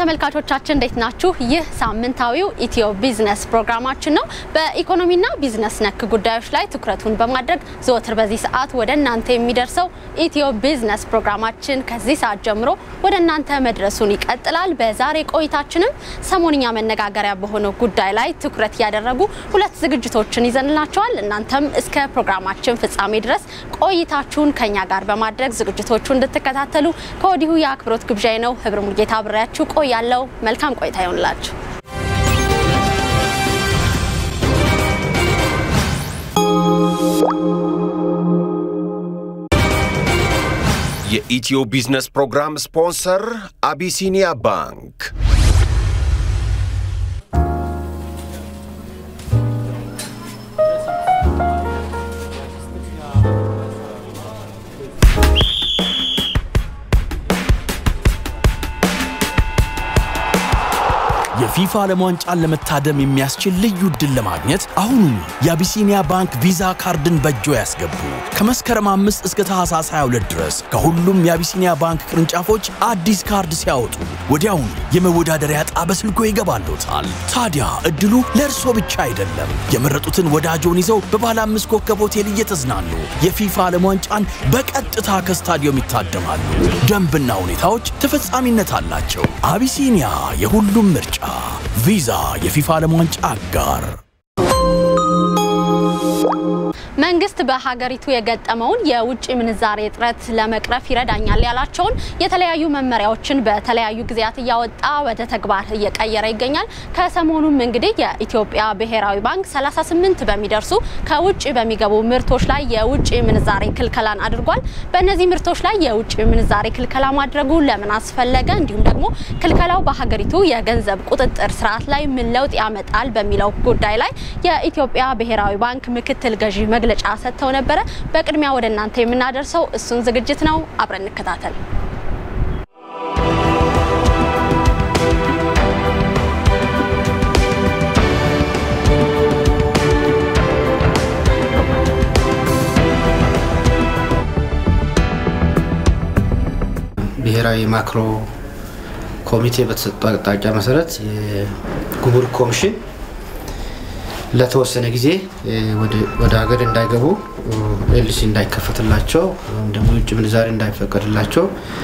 ተመልካቾቻችን እንዴት ናችሁ? ይህ ሳምንታዊው ኢትዮ ቢዝነስ ፕሮግራማችን ነው። በኢኮኖሚና ቢዝነስ ነክ ጉዳዮች ላይ ትኩረቱን በማድረግ ዘወትር በዚህ ሰዓት ወደ እናንተ የሚደርሰው ኢትዮ ቢዝነስ ፕሮግራማችን ከዚህ ሰዓት ጀምሮ ወደ እናንተ መድረሱን ይቀጥላል። በዛሬ ቆይታችንም ሰሞንኛ መነጋገሪያ በሆነው ጉዳይ ላይ ትኩረት ያደረጉ ሁለት ዝግጅቶችን ይዘንላቸዋል። እናንተም እስከ ፕሮግራማችን ፍጻሜ ድረስ ቆይታችሁን ከኛ ጋር በማድረግ ዝግጅቶቹ እንድትከታተሉ ከወዲሁ የአክብሮት ግብዣይ ነው። ህብር ሙልጌታ አብሬያችሁ ቆያለሁ። መልካም ቆይታ ይሆንላችሁ። የኢትዮ ቢዝነስ ፕሮግራም ስፖንሰር አቢሲኒያ ባንክ። የፊፋ ዓለም ዋንጫን ለመታደም የሚያስችል ልዩ ዕድል ለማግኘት አሁኑኑ የአቢሲኒያ ባንክ ቪዛ ካርድን በእጆ ያስገቡ። ከመስከረም 5 እስከ ታህሳስ 22 ድረስ ከሁሉም የአቢሲኒያ ባንክ ቅርንጫፎች አዲስ ካርድ ሲያወጡ ወዲያውኑ የመወዳደሪያ ዕጣ በስልኮ ይገባልዎታል። ታዲያ ዕድሉ ለእርሶ ብቻ አይደለም። የመረጡትን ወዳጆን ይዘው በባለ አምስት ኮከብ ሆቴል እየተዝናኑ የፊፋ ዓለም ዋንጫን በቀጥታ ከስታዲየም ይታደማሉ። ደንብና ሁኔታዎች ተፈጻሚነት አላቸው። አቢሲኒያ የሁሉም ምርጫ። ቪዛ የፊፋ ዓለም ዋንጫ አጋር። መንግስት በሀገሪቱ የገጠመውን የውጭ ምንዛሬ እጥረት ለመቅረፍ ይረዳኛል ያላቸውን የተለያዩ መመሪያዎችን በተለያዩ ጊዜያት እያወጣ ወደ ተግባር እየቀየረ ይገኛል። ከሰሞኑም እንግዲህ የኢትዮጵያ ብሔራዊ ባንክ 38 በሚደርሱ ከውጭ በሚገቡ ምርቶች ላይ የውጭ ምንዛሬ ክልከላን አድርጓል። በእነዚህ ምርቶች ላይ የውጭ ምንዛሬ ክልከላ ማድረጉ ለምን አስፈለገ? እንዲሁም ደግሞ ክልከላው በሀገሪቱ የገንዘብ ቁጥጥር ስርዓት ላይ ምን ለውጥ ያመጣል በሚለው ጉዳይ ላይ የኢትዮጵያ ብሔራዊ ባንክ ምክትል ገዢ መግለጫ ሰጥተው ነበረ። በቅድሚያ ወደ እናንተ የምናደርሰው እሱን ዝግጅት ነው። አብረን እንከታተል። ብሔራዊ ማክሮ ኮሚቴ በተሰጠው አቅጣጫ መሰረት የጉምሩክ ኮሚሽን ለተወሰነ ጊዜ ወደ ሀገር እንዳይገቡ ኤልሲ እንዳይከፈትላቸው ወይም ደግሞ የውጭ ምንዛሬ እንዳይፈቀድላቸው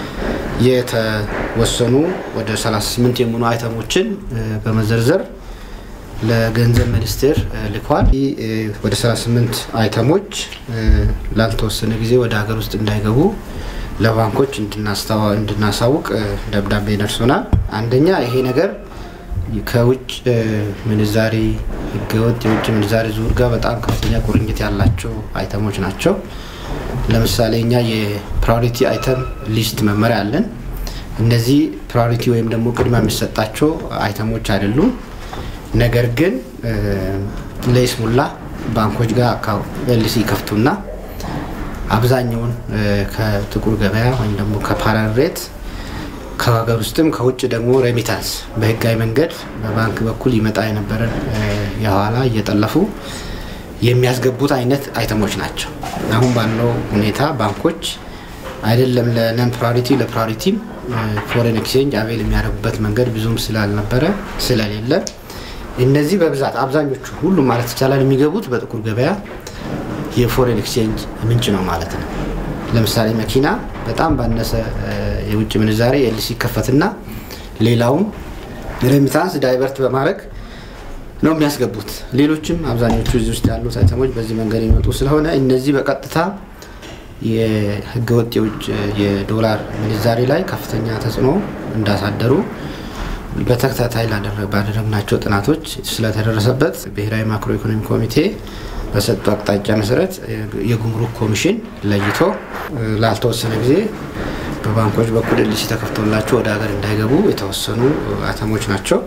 የተወሰኑ ወደ 38 የሚሆኑ አይተሞችን በመዘርዘር ለገንዘብ ሚኒስቴር ልኳል። ወደ 38 አይተሞች ላልተወሰነ ጊዜ ወደ ሀገር ውስጥ እንዳይገቡ ለባንኮች እንድናሳውቅ ደብዳቤ ደርሶናል። አንደኛ ይሄ ነገር ከውጭ ምንዛሬ ህገወጥ የውጭ ምንዛሬ ዝውውር ጋር በጣም ከፍተኛ ቁርኝት ያላቸው አይተሞች ናቸው። ለምሳሌ እኛ የፕራዮሪቲ አይተም ሊስት መመሪያ አለን። እነዚህ ፕራዮሪቲ ወይም ደግሞ ቅድሚያ የሚሰጣቸው አይተሞች አይደሉም። ነገር ግን ለይስሙላ ባንኮች ጋር ኤልሲ ይከፍቱና አብዛኛውን ከጥቁር ገበያ ወይም ደግሞ ከፓራል ሬት ከሀገር ውስጥም ከውጭ ደግሞ ሬሚታንስ በህጋዊ መንገድ በባንክ በኩል ይመጣ የነበረን የኋላ እየጠለፉ የሚያስገቡት አይነት አይተሞች ናቸው። አሁን ባለው ሁኔታ ባንኮች አይደለም ለነን ፕራሪቲ ለፕራሪቲም ፎሬን ኤክስቼንጅ አቬል የሚያደርጉበት መንገድ ብዙም ስላልነበረ ስለሌለ እነዚህ በብዛት አብዛኞቹ ሁሉም ማለት ይቻላል የሚገቡት በጥቁር ገበያ የፎሬን ኤክስቼንጅ ምንጭ ነው ማለት ነው። ለምሳሌ መኪና በጣም ባነሰ የውጭ ምንዛሬ ኤልሲ ይከፈትና ሌላውን ሬሚታንስ ዳይቨርት በማድረግ ነው የሚያስገቡት። ሌሎችም አብዛኞቹ እዚህ ውስጥ ያሉት አይተሞች በዚህ መንገድ የሚመጡ ስለሆነ እነዚህ በቀጥታ የህገወጥ የውጭ የዶላር ምንዛሬ ላይ ከፍተኛ ተጽዕኖ እንዳሳደሩ በተከታታይ ባደረግናቸው ጥናቶች ስለተደረሰበት ብሔራዊ ማክሮ ኢኮኖሚ ኮሚቴ በሰጡ አቅጣጫ መሰረት የጉምሩክ ኮሚሽን ለይቶ ላልተወሰነ ጊዜ በባንኮች በኩል ኤልሲ ተከፍቶላቸው ወደ ሀገር እንዳይገቡ የተወሰኑ አይተሞች ናቸው።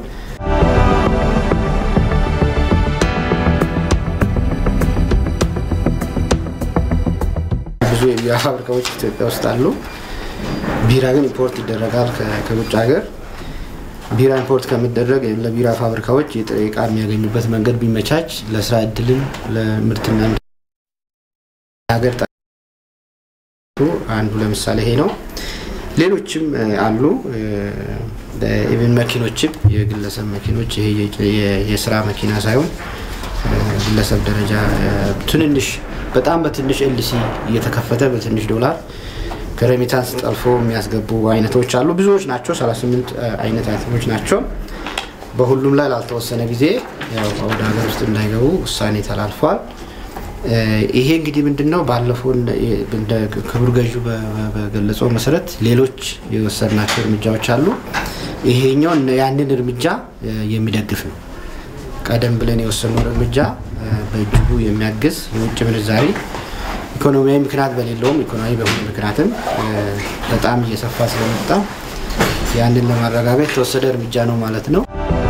ብዙ የቢራ ፋብሪካዎች ኢትዮጵያ ውስጥ አሉ። ቢራ ግን ኢምፖርት ይደረጋል ከውጭ ሀገር። ቢራ ኢምፖርት ከሚደረግ ለቢራ ፋብሪካዎች የጥሬ ዕቃ የሚያገኙበት መንገድ ቢመቻች ለስራ እድልን ለምርትና ሀገር አንዱ ለምሳሌ ይሄ ነው። ሌሎችም አሉ። ኢቨን መኪኖችም የግለሰብ መኪኖች ይሄ የስራ መኪና ሳይሆን ግለሰብ ደረጃ ትንንሽ በጣም በትንሽ ኤልሲ እየተከፈተ በትንሽ ዶላር ከሬሚታንስ ጠልፎ የሚያስገቡ አይነቶች አሉ። ብዙዎች ናቸው። 38 አይነት አይነቶች ናቸው። በሁሉም ላይ ላልተወሰነ ጊዜ ወደ ሀገር ውስጥ እንዳይገቡ ውሳኔ ተላልፏል። ይሄ እንግዲህ ምንድን ነው ባለፈው ክቡር ገዢው በገለጸው መሰረት ሌሎች የወሰድናቸው እርምጃዎች አሉ። ይሄኛው ያንን እርምጃ የሚደግፍ ነው። ቀደም ብለን የወሰነውን እርምጃ በእጅጉ የሚያግዝ የውጭ ምንዛሪ ኢኮኖሚያዊ ምክንያት በሌለውም ኢኮኖሚ በሆነ ምክንያትም በጣም እየሰፋ ስለመጣ ያንን ለማረጋገጥ የተወሰደ እርምጃ ነው ማለት ነው።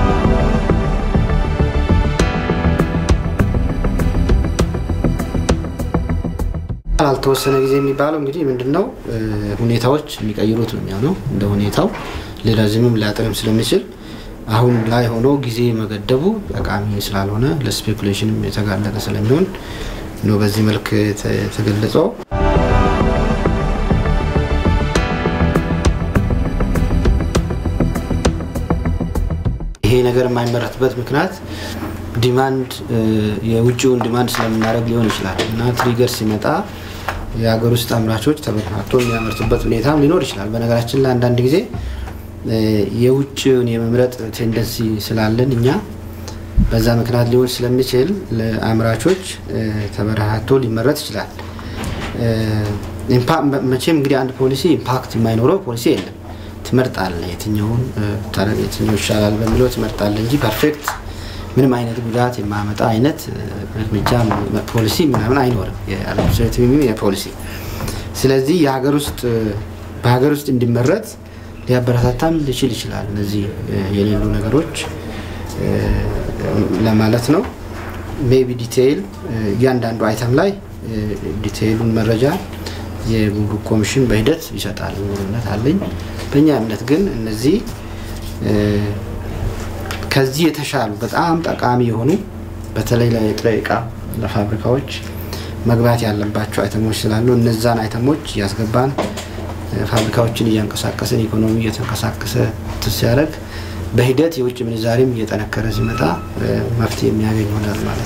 አልተወሰነ ጊዜ የሚባለው እንግዲህ ምንድን ነው ሁኔታዎች የሚቀይሩት ነው የሚሆነው። እንደ ሁኔታው ሊረዝምም ሊያጥርም ስለሚችል አሁን ላይ ሆኖ ጊዜ መገደቡ ጠቃሚ ስላልሆነ ለስፔኩሌሽንም የተጋለጠ ስለሚሆን ነው በዚህ መልክ የተገለጸው። ይሄ ነገር የማይመረትበት ምክንያት ዲማንድ የውጭውን ዲማንድ ስለምናደርግ ሊሆን ይችላል እና ትሪገር ሲመጣ የሀገር ውስጥ አምራቾች ተበታቶ የሚያመርቱበት ሁኔታም ሊኖር ይችላል። በነገራችን ላይ አንዳንድ ጊዜ የውጭውን የመምረጥ ቴንደንሲ ስላለን እኛ በዛ ምክንያት ሊሆን ስለሚችል ለአምራቾች ተበረታቶ ሊመረት ይችላል። መቼም እንግዲህ አንድ ፖሊሲ ኢምፓክት የማይኖረው ፖሊሲ የለም። ትመርጣለ የትኛውን የትኛው ይሻላል በሚለው ትመርጣለ እንጂ ፐርፌክት ምንም አይነት ጉዳት የማመጣ አይነት እርምጃ ፖሊሲ ምናምን አይኖርም የአድሚኒስትሬቲቭ የፖሊሲ ስለዚህ የሀገር ውስጥ በሀገር ውስጥ እንዲመረት ሊያበረታታም ሊችል ይችላል። እነዚህ የሌሉ ነገሮች ለማለት ነው። ሜቢ ዲቴይል እያንዳንዱ አይተም ላይ ዲቴይሉን መረጃ የጉምሩክ ኮሚሽን በሂደት ይሰጣል የሚል እምነት አለኝ። በእኛ እምነት ግን እነዚህ ከዚህ የተሻሉ በጣም ጠቃሚ የሆኑ በተለይ ለጥሬ እቃ ለፋብሪካዎች መግባት ያለባቸው አይተሞች ስላሉ እነዛን አይተሞች እያስገባን ፋብሪካዎችን እያንቀሳቀስን ኢኮኖሚ እየተንቀሳቀሰ ሲያደርግ በሂደት የውጭ ምንዛሬም እየጠነከረ ሲመጣ መፍትሄ የሚያገኝ ይሆናል ማለት ነው።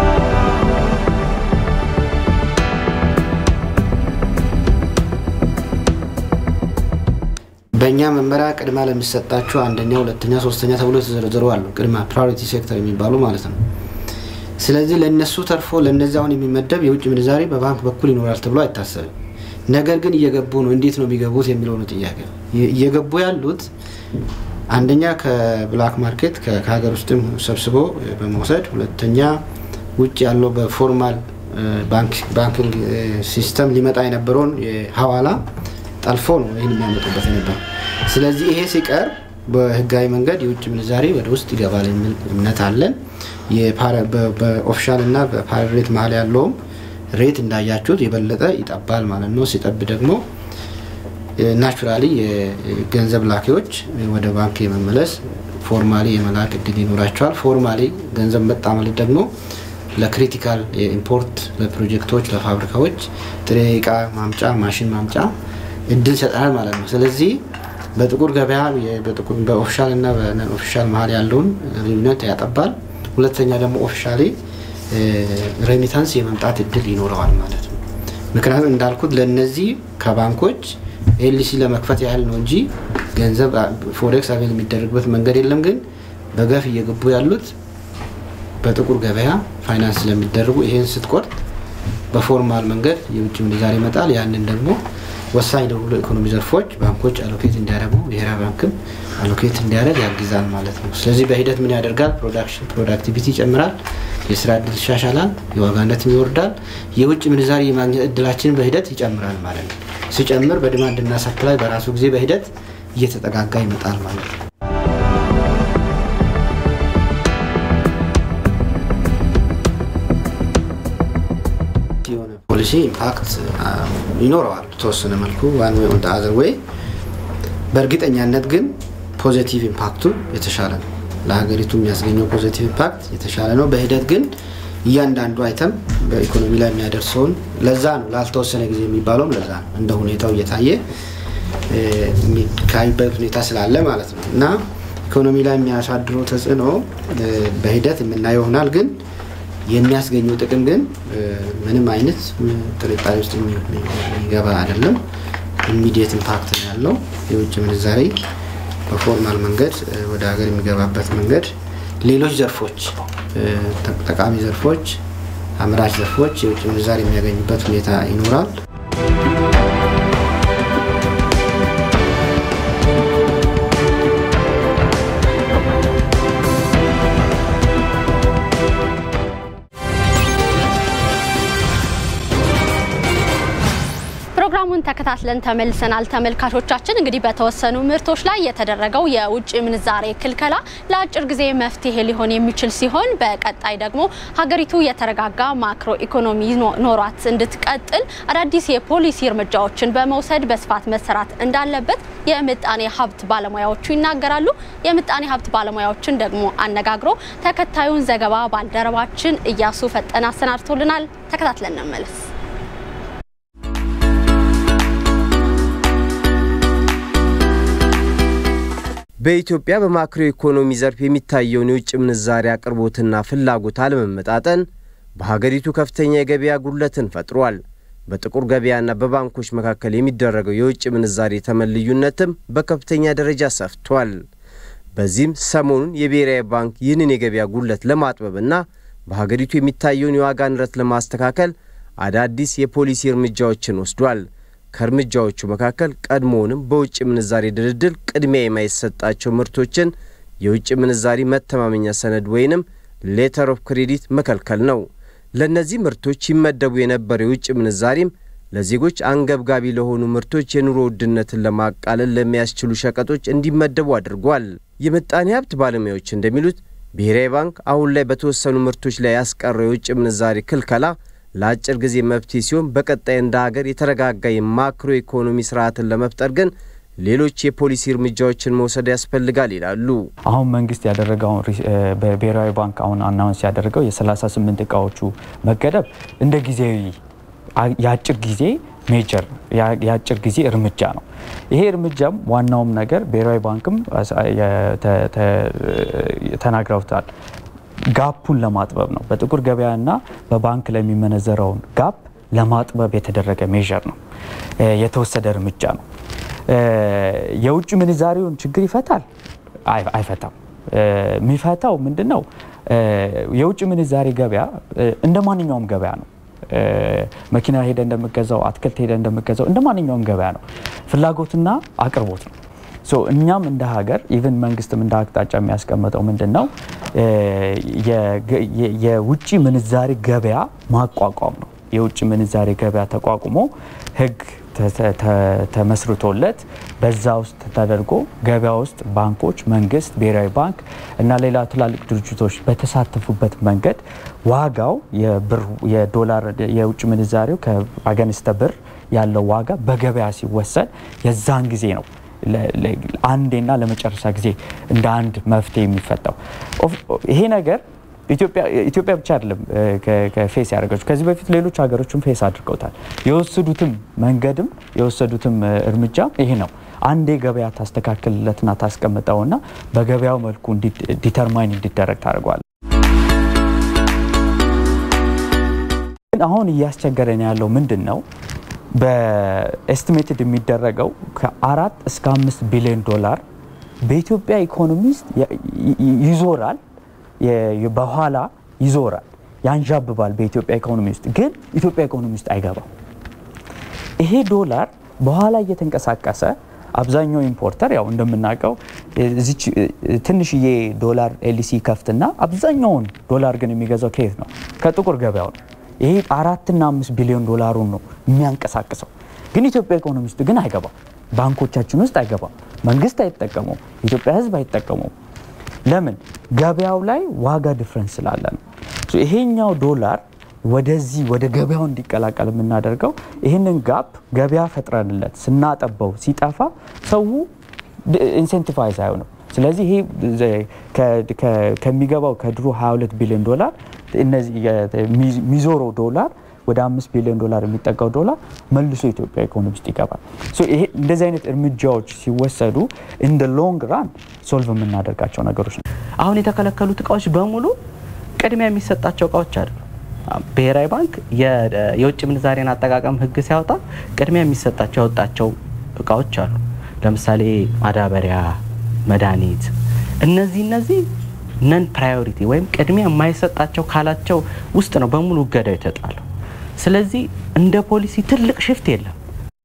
በእኛ መመሪያ ቅድማ ለሚሰጣቸው አንደኛ፣ ሁለተኛ፣ ሶስተኛ ተብሎ የተዘረዘሩ አሉ። ቅድማ ፕራዮሪቲ ሴክተር የሚባሉ ማለት ነው። ስለዚህ ለእነሱ ተርፎ ለእነዚህ አሁን የሚመደብ የውጭ ምንዛሬ በባንክ በኩል ይኖራል ተብሎ አይታሰብም። ነገር ግን እየገቡ ነው። እንዴት ነው የሚገቡት የሚለው ነው ጥያቄ። እየገቡ ያሉት አንደኛ ከብላክ ማርኬት ከሀገር ውስጥም ሰብስቦ በመውሰድ ሁለተኛ ውጭ ያለው በፎርማል ባንኪንግ ሲስተም ሊመጣ የነበረውን ሀዋላ ጠልፎ ነው ይህን የሚያመጡበት የነበረው። ስለዚህ ይሄ ሲቀር በህጋዊ መንገድ የውጭ ምንዛሬ ወደ ውስጥ ይገባል የሚል እምነት አለን። በኦፊሻል እና በፓር ሬት መሀል ያለውም ሬት እንዳያችሁት የበለጠ ይጠባል ማለት ነው። ሲጠብ ደግሞ ናቹራሊ የገንዘብ ላኪዎች ወደ ባንክ የመመለስ ፎርማሊ የመላክ እድል ይኖራቸዋል። ፎርማሊ ገንዘብ መጣ ማለት ደግሞ ለክሪቲካል የኢምፖርት ለፕሮጀክቶች፣ ለፋብሪካዎች ጥሬ እቃ ማምጫ ማሽን ማምጫ እድል ይሰጠናል ማለት ነው። ስለዚህ በጥቁር ገበያ በኦፊሻል እና በነን ኦፊሻል መሀል ያለውን ልዩነት ያጠባል። ሁለተኛ ደግሞ ኦፊሻሊ ሬሚታንስ የመምጣት እድል ይኖረዋል ማለት ነው። ምክንያቱም እንዳልኩት ለእነዚህ ከባንኮች ኤልሲ ለመክፈት ያህል ነው እንጂ ገንዘብ ፎሬክስ አቬል የሚደረግበት መንገድ የለም። ግን በገፍ እየገቡ ያሉት በጥቁር ገበያ ፋይናንስ ስለሚደረጉ ይሄን ስትቆርጥ በፎርማል መንገድ የውጭ ምንዛሬ ይመጣል። ያንን ደግሞ ወሳኝ ለሁሉ ኢኮኖሚ ዘርፎች ባንኮች አሎኬት እንዲያደርጉ ብሔራዊ ባንክም አሎኬት እንዲያደርግ ያግዛል ማለት ነው። ስለዚህ በሂደት ምን ያደርጋል? ፕሮዳክሽን ፕሮዳክቲቪቲ ይጨምራል፣ የስራ እድል ይሻሻላል፣ የዋጋነትም ይወርዳል፣ የውጭ ምንዛሬ የማግኘት እድላችንን በሂደት ይጨምራል ማለት ነው። ሲጨምር በዲማንድና ሰፕላይ በራሱ ጊዜ በሂደት እየተጠጋጋ ይመጣል ማለት ነው። የሆነ ፖሊሲ ኢምፓክት ይኖረዋል የተወሰነ መልኩ ዋን ወይ ኦን አዘር ወይ። በእርግጠኛነት ግን ፖዚቲቭ ኢምፓክቱ የተሻለ ነው። ለሀገሪቱ የሚያስገኘው ፖዚቲቭ ኢምፓክት የተሻለ ነው። በሂደት ግን እያንዳንዱ አይተም በኢኮኖሚ ላይ የሚያደርሰውን ለዛ ነው ላልተወሰነ ጊዜ የሚባለውም ለዛ ነው እንደ ሁኔታው እየታየ የሚካሄድበት ሁኔታ ስላለ ማለት ነው እና ኢኮኖሚ ላይ የሚያሳድረው ተጽዕኖ በሂደት የምናየው ይሆናል። ግን የሚያስገኘው ጥቅም ግን ምንም አይነት ጥርጣሬ ውስጥ የሚገባ አይደለም። ኢሚዲየት ኢምፓክት ነው ያለው። የውጭ ምንዛሬ በፎርማል መንገድ ወደ ሀገር የሚገባበት መንገድ፣ ሌሎች ዘርፎች፣ ጠቃሚ ዘርፎች፣ አምራች ዘርፎች የውጭ ምንዛሬ የሚያገኙበት ሁኔታ ይኖራል። ፕሮግራሙን ተከታትለን ተመልሰናል። ተመልካቾቻችን እንግዲህ በተወሰኑ ምርቶች ላይ የተደረገው የውጭ ምንዛሬ ክልከላ ለአጭር ጊዜ መፍትሄ ሊሆን የሚችል ሲሆን በቀጣይ ደግሞ ሀገሪቱ የተረጋጋ ማክሮ ኢኮኖሚ ኖሯት እንድትቀጥል አዳዲስ የፖሊሲ እርምጃዎችን በመውሰድ በስፋት መሰራት እንዳለበት የምጣኔ ሀብት ባለሙያዎቹ ይናገራሉ። የምጣኔ ሀብት ባለሙያዎችን ደግሞ አነጋግሮ ተከታዩን ዘገባ ባልደረባችን እያሱ ፈጠነ አሰናድቶልናል። ተከታትለን እንመለስ። በኢትዮጵያ በማክሮ ኢኮኖሚ ዘርፍ የሚታየውን የውጭ ምንዛሪ አቅርቦትና ፍላጎት አለመመጣጠን በሀገሪቱ ከፍተኛ የገበያ ጉድለትን ፈጥሯል። በጥቁር ገበያና በባንኮች መካከል የሚደረገው የውጭ ምንዛሪ ተመን ልዩነትም በከፍተኛ ደረጃ ሰፍቷል። በዚህም ሰሞኑን የብሔራዊ ባንክ ይህንን የገበያ ጉድለት ለማጥበብና በሀገሪቱ የሚታየውን የዋጋ ንረት ለማስተካከል አዳዲስ የፖሊሲ እርምጃዎችን ወስዷል። ከእርምጃዎቹ መካከል ቀድሞውንም በውጭ ምንዛሪ ድልድል ቅድሚያ የማይሰጣቸው ምርቶችን የውጭ ምንዛሪ መተማመኛ ሰነድ ወይንም ሌተር ኦፍ ክሬዲት መከልከል ነው። ለእነዚህ ምርቶች ይመደቡ የነበረው የውጭ ምንዛሪም ለዜጎች አንገብጋቢ ለሆኑ ምርቶች የኑሮ ውድነትን ለማቃለል ለሚያስችሉ ሸቀጦች እንዲመደቡ አድርጓል። የምጣኔ ሀብት ባለሙያዎች እንደሚሉት ብሔራዊ ባንክ አሁን ላይ በተወሰኑ ምርቶች ላይ ያስቀረው የውጭ ምንዛሪ ክልከላ ለአጭር ጊዜ መፍትሄ ሲሆን በቀጣይ እንደ ሀገር የተረጋጋ የማክሮ ኢኮኖሚ ስርዓትን ለመፍጠር ግን ሌሎች የፖሊሲ እርምጃዎችን መውሰድ ያስፈልጋል ይላሉ። አሁን መንግስት ያደረገውን በብሔራዊ ባንክ አሁን አናውንስ ያደረገው የ38 እቃዎቹ መገደብ እንደ ጊዜያዊ የአጭር ጊዜ ሜጀር የአጭር ጊዜ እርምጃ ነው። ይሄ እርምጃም ዋናውም ነገር ብሔራዊ ባንክም ተናግረውታል ጋፑን ለማጥበብ ነው። በጥቁር ገበያና በባንክ ላይ የሚመነዘረውን ጋፕ ለማጥበብ የተደረገ ሜዥር ነው፣ የተወሰደ እርምጃ ነው። የውጭ ምንዛሬውን ችግር ይፈታል? አይፈታም። የሚፈታው ምንድን ነው? የውጭ ምንዛሬ ገበያ እንደ ማንኛውም ገበያ ነው። መኪና ሄደ እንደምገዛው፣ አትክልት ሄደ እንደምገዛው እንደ ማንኛውም ገበያ ነው። ፍላጎትና አቅርቦት ነው። እኛም እንደ ሀገር ኢቨን መንግስትም እንደ አቅጣጫ የሚያስቀምጠው ምንድን ነው የውጭ ምንዛሬ ገበያ ማቋቋም ነው። የውጭ ምንዛሬ ገበያ ተቋቁሞ ህግ ተመስርቶለት በዛ ውስጥ ተደርጎ ገበያ ውስጥ ባንኮች፣ መንግስት፣ ብሔራዊ ባንክ እና ሌላ ትላልቅ ድርጅቶች በተሳተፉበት መንገድ ዋጋው የዶላር የውጭ ምንዛሬው ከአገንስተ ብር ያለው ዋጋ በገበያ ሲወሰን የዛን ጊዜ ነው አንዴና ለመጨረሻ ጊዜ እንደ አንድ መፍትሄ የሚፈታው ይሄ ነገር ኢትዮጵያ ብቻ አይደለም ፌስ ያደረገችው። ከዚህ በፊት ሌሎች ሀገሮችም ፌስ አድርገውታል። የወሰዱትም መንገድም የወሰዱትም እርምጃ ይሄ ነው። አንዴ ገበያ ታስተካክልለትና ታስቀምጠውና በገበያው መልኩ ዲተርማይን እንዲደረግ ታደርገዋል። አሁን እያስቸገረን ያለው ምንድን ነው? በኤስቲሜትድ የሚደረገው ከአራት እስከ አምስት ቢሊዮን ዶላር በኢትዮጵያ ኢኮኖሚ ውስጥ ይዞራል በኋላ ይዞራል፣ ያንዣብባል በኢትዮጵያ ኢኮኖሚ ውስጥ ግን ኢትዮጵያ ኢኮኖሚ ውስጥ አይገባም። ይሄ ዶላር በኋላ እየተንቀሳቀሰ አብዛኛው ኢምፖርተር ያው እንደምናውቀው እዚች ትንሽዬ ዶላር ኤልሲ ከፍትና አብዛኛውን ዶላር ግን የሚገዛው ከየት ነው? ከጥቁር ገበያው ነው። ይሄ አራትና አምስት ቢሊዮን ዶላሩን ነው የሚያንቀሳቅሰው። ግን ኢትዮጵያ ኢኮኖሚ ውስጥ ግን አይገባም። ባንኮቻችን ውስጥ አይገባም። መንግስት አይጠቀመው፣ ኢትዮጵያ ሕዝብ አይጠቀመው። ለምን? ገበያው ላይ ዋጋ ዲፍረንስ ስላለ ነው። ይሄኛው ዶላር ወደዚህ ወደ ገበያው እንዲቀላቀል የምናደርገው ይህንን ጋፕ ገበያ ፈጥረንለት ስናጠበው ሲጠፋ ሰው ኢንሴንቲቫይዝ አይሆንም። ስለዚህ ይሄ ከሚገባው ከድሮ 22 ቢሊዮን ዶላር እነዚህ የሚዞረው ዶላር ወደ አምስት ቢሊዮን ዶላር የሚጠጋው ዶላር መልሶ ኢትዮጵያ ኢኮኖሚ ውስጥ ይገባል። ይሄ እንደዚህ አይነት እርምጃዎች ሲወሰዱ ኢን ደ ሎንግ ራን ሶልቭ የምናደርጋቸው ነገሮች ነው። አሁን የተከለከሉት እቃዎች በሙሉ ቅድሚያ የሚሰጣቸው እቃዎች አይደሉም። ብሔራዊ ባንክ የውጭ ምንዛሬን አጠቃቀም ሕግ ሲያወጣ ቅድሚያ የሚሰጣቸው ያወጣቸው እቃዎች አሉ። ለምሳሌ ማዳበሪያ፣ መድኃኒት፣ እነዚህ እነዚህ ነን ፕራዮሪቲ ወይም ቅድሚያ የማይሰጣቸው ካላቸው ውስጥ ነው በሙሉ እገዳው የተጣለው። ስለዚህ እንደ ፖሊሲ ትልቅ ሽፍት የለም።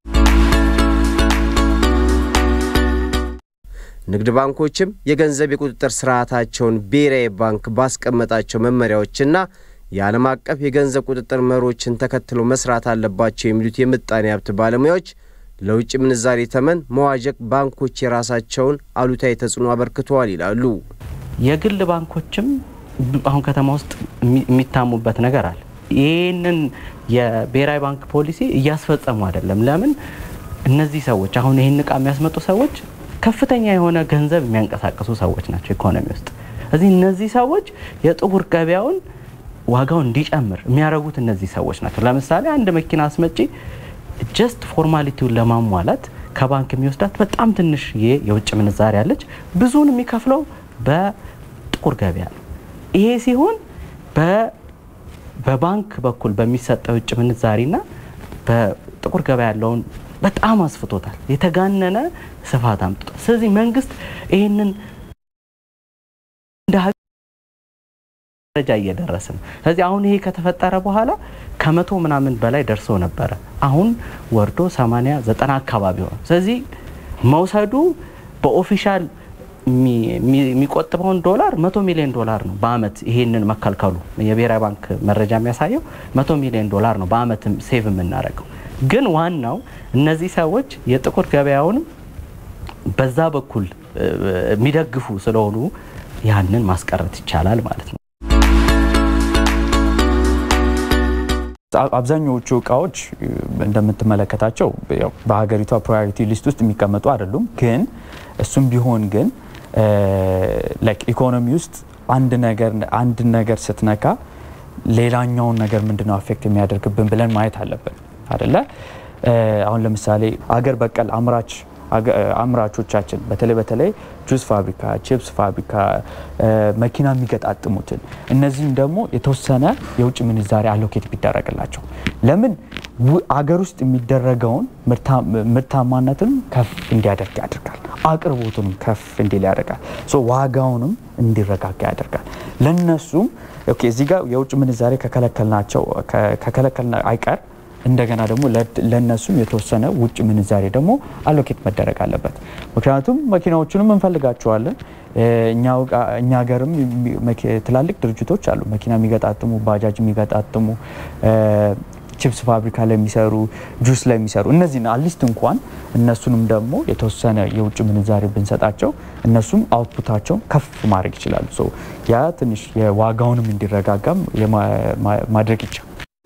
ንግድ ባንኮችም የገንዘብ የቁጥጥር ስርዓታቸውን ብሔራዊ ባንክ ባስቀመጣቸው መመሪያዎችና የዓለም አቀፍ የገንዘብ ቁጥጥር መሮችን ተከትሎ መስራት አለባቸው የሚሉት የምጣኔ ሀብት ባለሙያዎች ለውጭ ምንዛሬ ተመን መዋዠቅ ባንኮች የራሳቸውን አሉታዊ ተጽዕኖ አበርክተዋል ይላሉ። የግል ባንኮችም አሁን ከተማ ውስጥ የሚታሙበት ነገር አለ። ይህንን የብሔራዊ ባንክ ፖሊሲ እያስፈጸሙ አይደለም። ለምን? እነዚህ ሰዎች አሁን ይህን እቃ የሚያስመጡ ሰዎች ከፍተኛ የሆነ ገንዘብ የሚያንቀሳቅሱ ሰዎች ናቸው ኢኮኖሚ ውስጥ። እዚህ እነዚህ ሰዎች የጥቁር ገበያውን ዋጋው እንዲጨምር የሚያደርጉት እነዚህ ሰዎች ናቸው። ለምሳሌ አንድ መኪና አስመጪ ጀስት ፎርማሊቲውን ለማሟላት ከባንክ የሚወስዳት በጣም ትንሽ የውጭ ምንዛሪ አለች። ብዙውን የሚከፍለው በጥቁር ገበያ ነው። ይሄ ሲሆን በባንክ በኩል በሚሰጠው የውጭ ምንዛሪና በጥቁር ገበያ ያለውን በጣም አስፍቶታል። የተጋነነ ስፋት አምጥቷል። ስለዚህ መንግስት ይህንን እንደ ደረጃ እየደረስ ነው። ስለዚህ አሁን ይሄ ከተፈጠረ በኋላ ከመቶ ምናምን በላይ ደርሶ ነበረ። አሁን ወርዶ 80 ዘጠና አካባቢ ሆነ። ስለዚህ መውሰዱ በኦፊሻል የሚቆጥበውን ዶላር መቶ ሚሊዮን ዶላር ነው በአመት ይሄንን መከልከሉ የብሔራዊ ባንክ መረጃ የሚያሳየው መቶ ሚሊዮን ዶላር ነው በአመት ሴቭ የምናደርገው። ግን ዋናው እነዚህ ሰዎች የጥቁር ገበያውንም በዛ በኩል የሚደግፉ ስለሆኑ ያንን ማስቀረት ይቻላል ማለት ነው። አብዛኛዎቹ እቃዎች እንደምትመለከታቸው በሀገሪቷ ፕራዮሪቲ ሊስት ውስጥ የሚቀመጡ አይደሉም። ግን እሱም ቢሆን ግን ኢኮኖሚ ውስጥ አንድ ነገር አንድ ነገር ስትነካ ሌላኛውን ነገር ምንድነው አፌክት የሚያደርግብን ብለን ማየት አለብን አደለ? አሁን ለምሳሌ አገር በቀል አምራች አምራቾቻችን በተለይ በተለይ ጁስ ፋብሪካ፣ ቺፕስ ፋብሪካ፣ መኪና የሚገጣጥሙትን እነዚህም ደግሞ የተወሰነ የውጭ ምንዛሬ አሎኬት ቢደረግላቸው ለምን አገር ውስጥ የሚደረገውን ምርታማነትን ከፍ እንዲያደርግ ያደርጋል። አቅርቦቱንም ከፍ እንዲል ያደርጋል። ዋጋውንም እንዲረጋጋ ያደርጋል። ለነሱም እዚህ ጋር የውጭ ምንዛሬ ከከለከልናቸው ከከለከልና አይቀር እንደገና ደግሞ ለነሱም የተወሰነ ውጭ ምንዛሬ ደግሞ አሎኬት መደረግ አለበት። ምክንያቱም መኪናዎቹንም እንፈልጋቸዋለን። እኛ ሀገርም ትላልቅ ድርጅቶች አሉ፣ መኪና የሚገጣጥሙ፣ ባጃጅ የሚገጣጥሙ፣ ቺፕስ ፋብሪካ ላይ የሚሰሩ፣ ጁስ ላይ የሚሰሩ እነዚህ አትሊስት እንኳን እነሱንም ደግሞ የተወሰነ የውጭ ምንዛሬ ብንሰጣቸው እነሱም አውትፑታቸውን ከፍ ማድረግ ይችላሉ። ያ ትንሽ የዋጋውንም እንዲረጋጋም ማድረግ ይቻላል።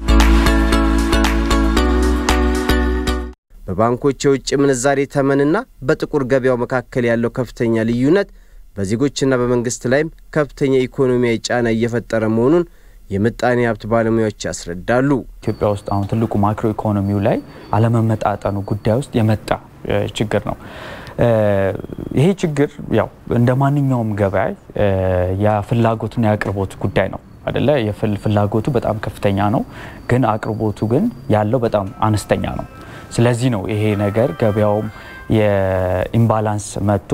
በባንኮች የውጭ ምንዛሬ ተመንና በጥቁር ገበያው መካከል ያለው ከፍተኛ ልዩነት በዜጎችና በመንግስት ላይም ከፍተኛ ኢኮኖሚያዊ ጫና እየፈጠረ መሆኑን የምጣኔ ሀብት ባለሙያዎች ያስረዳሉ። ኢትዮጵያ ውስጥ አሁን ትልቁ ማክሮ ኢኮኖሚው ላይ አለመመጣጠኑ ጉዳይ ውስጥ የመጣ ችግር ነው። ይሄ ችግር ያው እንደ ማንኛውም ገበያ የፍላጎትና የአቅርቦት ጉዳይ ነው አደለ? ፍላጎቱ በጣም ከፍተኛ ነው፣ ግን አቅርቦቱ ግን ያለው በጣም አነስተኛ ነው። ስለዚህ ነው ይሄ ነገር ገበያውም የኢምባላንስ መጥቶ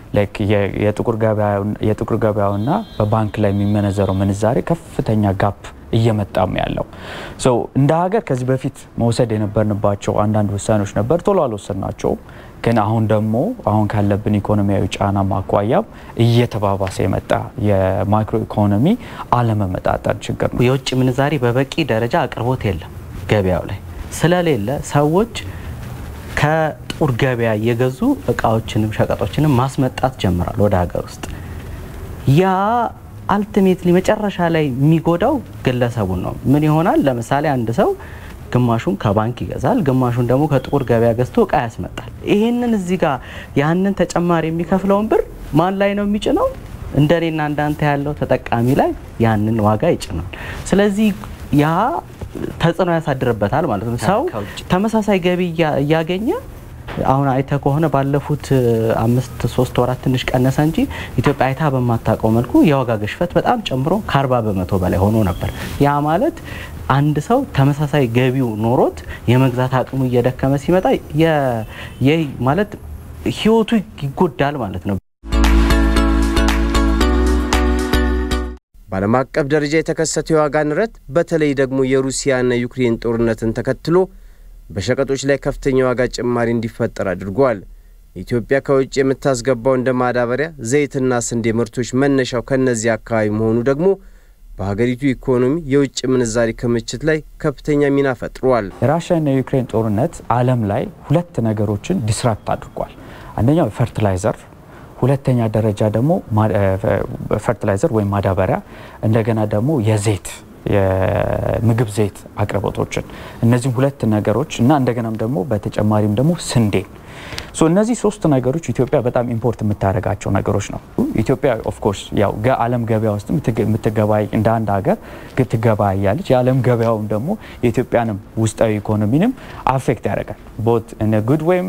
የጥቁር ገበያውና በባንክ ላይ የሚመነዘረው ምንዛሬ ከፍተኛ ጋፕ እየመጣም ያለው እንደ ሀገር ከዚህ በፊት መውሰድ የነበርንባቸው አንዳንድ ውሳኔዎች ነበር፣ ቶሎ አልወሰድናቸውም። ግን አሁን ደግሞ አሁን ካለብን ኢኮኖሚያዊ ጫና ማኳያም እየተባባሰ የመጣ የማክሮ ኢኮኖሚ አለመመጣጠን ችግር ነው። የውጭ ምንዛሬ በበቂ ደረጃ አቅርቦት የለም ገበያው ላይ ስለሌለ ሰዎች ከጥቁር ገበያ እየገዙ እቃዎችንም ሸቀጦችንም ማስመጣት ጀምራል ወደ ሀገር ውስጥ። ያ አልቲሜትሊ መጨረሻ ላይ የሚጎዳው ግለሰቡን ነው። ምን ይሆናል? ለምሳሌ አንድ ሰው ግማሹን ከባንክ ይገዛል፣ ግማሹን ደግሞ ከጥቁር ገበያ ገዝቶ እቃ ያስመጣል። ይህንን እዚህ ጋር ያንን ተጨማሪ የሚከፍለውን ብር ማን ላይ ነው የሚጭነው? እንደኔና እንዳንተ ያለው ተጠቃሚ ላይ ያንን ዋጋ ይጭናል። ስለዚህ ያ ተጽዕኖ ያሳድርበታል ማለት ነው። ሰው ተመሳሳይ ገቢ እያገኘ አሁን አይተ ከሆነ ባለፉት አምስት ሶስት ወራት ትንሽ ቀነሰ እንጂ ኢትዮጵያ አይታ በማታውቀው መልኩ የዋጋ ግሽበት በጣም ጨምሮ ከአርባ በመቶ በላይ ሆኖ ነበር። ያ ማለት አንድ ሰው ተመሳሳይ ገቢው ኖሮት የመግዛት አቅሙ እየደከመ ሲመጣ ይህ ማለት ህይወቱ ይጎዳል ማለት ነው። በዓለም አቀፍ ደረጃ የተከሰተው የዋጋ ንረት በተለይ ደግሞ የሩሲያና ዩክሬን ጦርነትን ተከትሎ በሸቀጦች ላይ ከፍተኛ የዋጋ ጭማሪ እንዲፈጠር አድርጓል። ኢትዮጵያ ከውጭ የምታስገባው እንደ ማዳበሪያ፣ ዘይትና ስንዴ ምርቶች መነሻው ከእነዚህ አካባቢ መሆኑ ደግሞ በሀገሪቱ ኢኮኖሚ የውጭ ምንዛሪ ክምችት ላይ ከፍተኛ ሚና ፈጥሯል። የራሽያና የዩክሬን ጦርነት ዓለም ላይ ሁለት ነገሮችን ዲስራፕት አድርጓል። አንደኛው ፈርቲላይዘር ሁለተኛ ደረጃ ደግሞ ፈርቲላይዘር ወይም ማዳበሪያ፣ እንደገና ደግሞ የዘይት የምግብ ዘይት አቅርቦቶችን እነዚህም ሁለት ነገሮች እና እንደገናም ደግሞ በተጨማሪም ደግሞ ስንዴ እነዚህ ሶስት ነገሮች ኢትዮጵያ በጣም ኢምፖርት የምታደርጋቸው ነገሮች ነው። ኢትዮጵያ ኦፍኮርስ ያው ዓለም ገበያ ውስጥ የምትገባይ እንደ አንድ ሀገር ትገባያለች። የዓለም ገበያውም ደግሞ የኢትዮጵያንም ውስጣዊ ኢኮኖሚንም አፌክት ያደርጋል ቦት ጉድ ወይም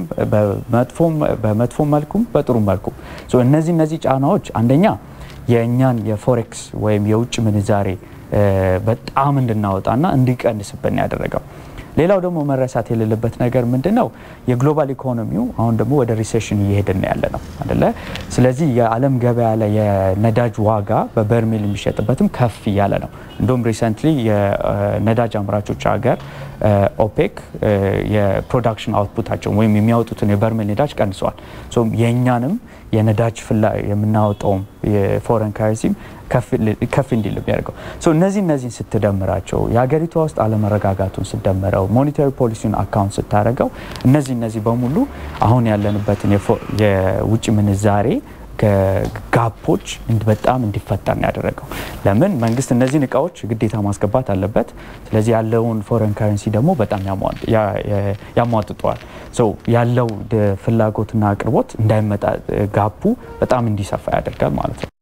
በመጥፎ መልኩም በጥሩ መልኩም እነዚህ እነዚህ ጫናዎች አንደኛ የእኛን የፎሬክስ ወይም የውጭ ምንዛሬ በጣም እንድናወጣና እንዲቀንስብን ያደረገው። ሌላው ደግሞ መረሳት የሌለበት ነገር ምንድን ነው? የግሎባል ኢኮኖሚው አሁን ደግሞ ወደ ሪሴሽን እየሄድን ያለ ነው አደለ? ስለዚህ የዓለም ገበያ ላይ የነዳጅ ዋጋ በበርሜል የሚሸጥበትም ከፍ እያለ ነው። እንዲሁም ሪሰንትሊ የነዳጅ አምራቾች ሀገር ኦፔክ የፕሮዳክሽን አውትፑታቸውን ወይም የሚያወጡትን የበርሜል ነዳጅ ቀንሰዋል። የእኛንም የነዳጅ ፍላ የምናወጣውም የፎረን ካረንሲም ከፍ እንዲል የሚያደርገው እነዚህ እነዚህን ስትደምራቸው የሀገሪቷ ውስጥ አለመረጋጋቱን ስትደምረው ሞኔታሪ ፖሊሲውን አካውንት ስታደርገው እነዚህ እነዚህ በሙሉ አሁን ያለንበትን የውጭ ምንዛሬ ጋፖች በጣም እንዲፈጠር ነው ያደረገው። ለምን መንግስት እነዚህን እቃዎች ግዴታ ማስገባት አለበት። ስለዚህ ያለውን ፎረን ካረንሲ ደግሞ በጣም ያሟጥጠዋል። ያለው ፍላጎትና አቅርቦት እንዳይመጣ ጋፑ በጣም እንዲሰፋ ያደርጋል ማለት ነው።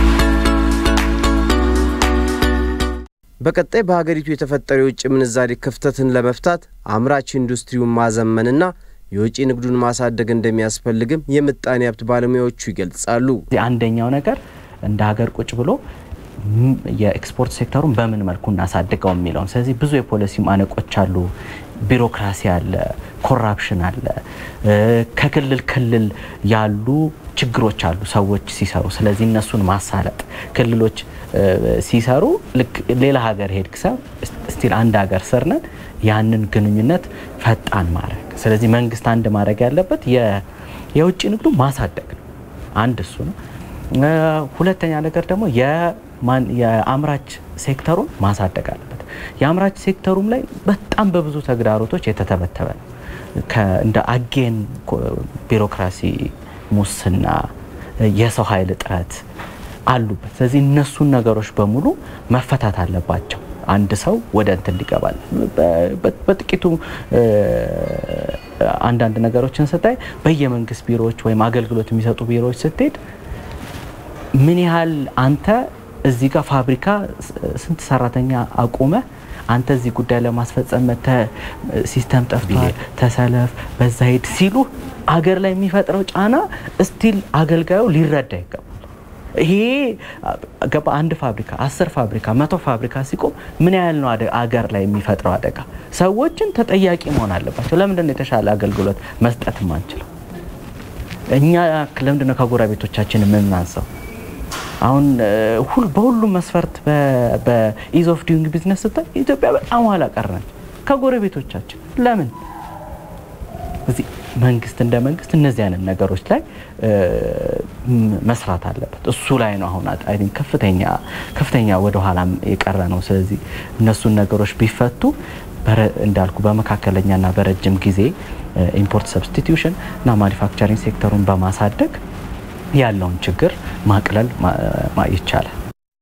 በቀጣይ በሀገሪቱ የተፈጠረው የውጭ ምንዛሪ ክፍተትን ለመፍታት አምራች ኢንዱስትሪውን ማዘመንና የውጭ ንግዱን ማሳደግ እንደሚያስፈልግም የምጣኔ ሀብት ባለሙያዎቹ ይገልጻሉ። አንደኛው ነገር እንደ ሀገር ቁጭ ብሎ የኤክስፖርት ሴክተሩን በምን መልኩ እናሳድገው የሚለውን ስለዚህ ብዙ የፖሊሲ ማነቆች አሉ። ቢሮክራሲ አለ፣ ኮራፕሽን አለ፣ ከክልል ክልል ያሉ ችግሮች አሉ ሰዎች ሲሰሩ። ስለዚህ እነሱን ማሳለጥ ክልሎች ሲሰሩ ልክ ሌላ ሀገር ሄድክ ሰው ስቲል አንድ ሀገር ስር ነን ያንን ግንኙነት ፈጣን ማድረግ። ስለዚህ መንግስት አንድ ማድረግ ያለበት የውጭ ንግዱ ማሳደግ ነው። አንድ እሱ ነው። ሁለተኛ ነገር ደግሞ የአምራች ሴክተሩን ማሳደግ አለበት። የአምራች ሴክተሩም ላይ በጣም በብዙ ተግዳሮቶች የተተበተበ ነው። እንደ አጌን ቢሮክራሲ፣ ሙስና፣ የሰው ኃይል እጥረት አሉበት። ስለዚህ እነሱን ነገሮች በሙሉ መፈታት አለባቸው። አንድ ሰው ወደ እንትን ሊገባል። በጥቂቱ አንዳንድ ነገሮችን ስታይ በየመንግስት ቢሮዎች ወይም አገልግሎት የሚሰጡ ቢሮዎች ስትሄድ ምን ያህል አንተ እዚህ ጋር ፋብሪካ ስንት ሰራተኛ አቁመ አንተ እዚህ ጉዳይ ለማስፈጸም መተ ሲስተም ጠፍቷል፣ ተሰለፍ፣ በዛ ሂድ ሲሉ አገር ላይ የሚፈጥረው ጫና እስቲል አገልጋዩ ሊረዳ ይገባል። ይሄ ገባ አንድ ፋብሪካ አስር ፋብሪካ መቶ ፋብሪካ ሲቆም ምን ያህል ነው አገር ላይ የሚፈጥረው አደጋ? ሰዎችን ተጠያቂ መሆን አለባቸው። ለምንድን ነው የተሻለ አገልግሎት መስጠት ማንችለው? እኛ ለምንድን ነው ከጎረቤቶቻችን የምናንሰው? አሁን በሁሉም መስፈርት በኢዝ ኦፍ ዱይንግ ቢዝነስ ስታይ ኢትዮጵያ በጣም ኋላ ቀር ነች ከጎረቤቶቻችን። ለምን እዚህ መንግስት እንደ መንግስት እነዚህ አይነት ነገሮች ላይ መስራት አለበት። እሱ ላይ ነው አሁን አይ ቲንክ ከፍተኛ ከፍተኛ ወደ ኋላ የቀረ ነው። ስለዚህ እነሱን ነገሮች ቢፈቱ እንዳልኩ በመካከለኛና በረጅም ጊዜ ኢምፖርት ሰብስቲቲዩሽን እና ማኒፋክቸሪንግ ሴክተሩን በማሳደግ ያለውን ችግር ማቅለል ይቻላል።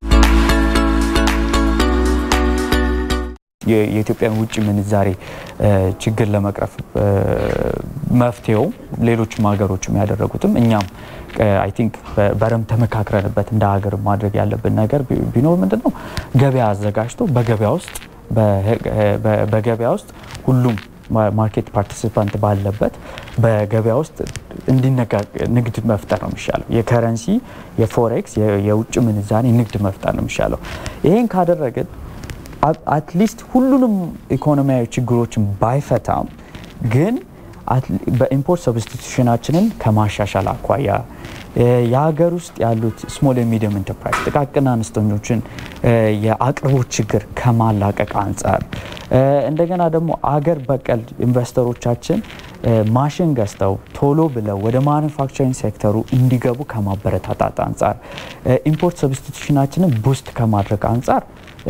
የኢትዮጵያን ውጭ ምንዛሬ ችግር ለመቅረፍ መፍትሄው ሌሎችም ሀገሮችም ያደረጉትም እኛም አይ ቲንክ በረም ተመካክረንበት እንደ ሀገር ማድረግ ያለብን ነገር ቢኖር ምንድን ነው ገበያ አዘጋጅቶ በገበያ ውስጥ በገበያ ውስጥ ሁሉም ማርኬት ፓርቲሲፓንት ባለበት በገበያ ውስጥ ንግድ መፍጠር ነው የሚሻለው። የከረንሲ የፎሬክስ የውጭ ምንዛሬ ንግድ መፍጠር ነው የሚሻለው። ይሄን ካደረግን አትሊስት ሁሉንም ኢኮኖሚያዊ ችግሮችን ባይፈታም ግን በኢምፖርት ሰብስቲቱሽናችንን ከማሻሻል አኳያ የሀገር ውስጥ ያሉት ስሞል ሚዲየም ኢንተርፕራይዝ ጥቃቅን አነስተኞችን የአቅርቦት ችግር ከማላቀቅ አንጻር እንደገና ደግሞ አገር በቀል ኢንቨስተሮቻችን ማሽን ገዝተው ቶሎ ብለው ወደ ማኑፋክቸሪንግ ሴክተሩ እንዲገቡ ከማበረታታት አንጻር ኢምፖርት ሰብስቲቱሽናችንን ቡስት ከማድረግ አንጻር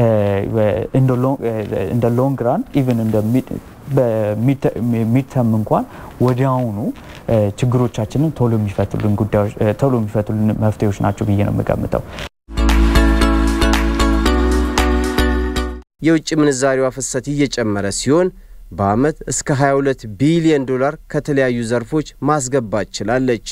እንደ ሎንግ ራን ኢቨን እንደ በሚድተም እንኳን ወዲያውኑ ችግሮቻችንን ቶሎ የሚፈቱልን ጉዳዮች ቶሎ የሚፈቱልን መፍትሄዎች ናቸው ብዬ ነው የምገምተው። የውጭ ምንዛሪዋ ፍሰት እየጨመረ ሲሆን በዓመት እስከ 22 ቢሊዮን ዶላር ከተለያዩ ዘርፎች ማስገባት ችላለች።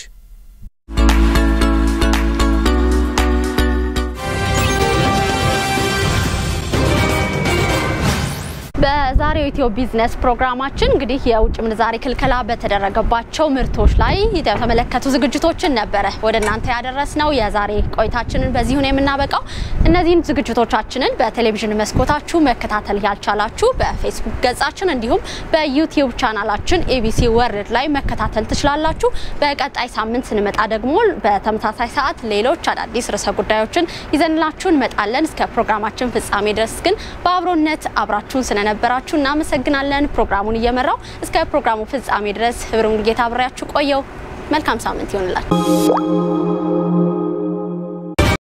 በዛሬው ኢትዮ ቢዝነስ ፕሮግራማችን እንግዲህ የውጭ ምንዛሬ ክልከላ በተደረገባቸው ምርቶች ላይ የተመለከቱ ዝግጅቶችን ነበረ ወደ እናንተ ያደረስነው። የዛሬ ቆይታችንን በዚሁ ነው የምናበቃው። እነዚህን ዝግጅቶቻችንን በቴሌቪዥን መስኮታችሁ መከታተል ያልቻላችሁ በፌስቡክ ገጻችን እንዲሁም በዩቲዩብ ቻናላችን ኤቢሲ ወርልድ ላይ መከታተል ትችላላችሁ። በቀጣይ ሳምንት ስንመጣ ደግሞ በተመሳሳይ ሰዓት ሌሎች አዳዲስ ርዕሰ ጉዳዮችን ይዘንላችሁ እንመጣለን። እስከ ፕሮግራማችን ፍጻሜ ድረስ ግን በአብሮነት አብራችሁን ስለነበራችሁ እናመሰግናለን። ፕሮግራሙን እየመራው እስከ ፕሮግራሙ ፍጻሜ ድረስ ህብረ ሙሉጌታ አብሬያችሁ ቆየው። መልካም ሳምንት ይሆንላችሁ።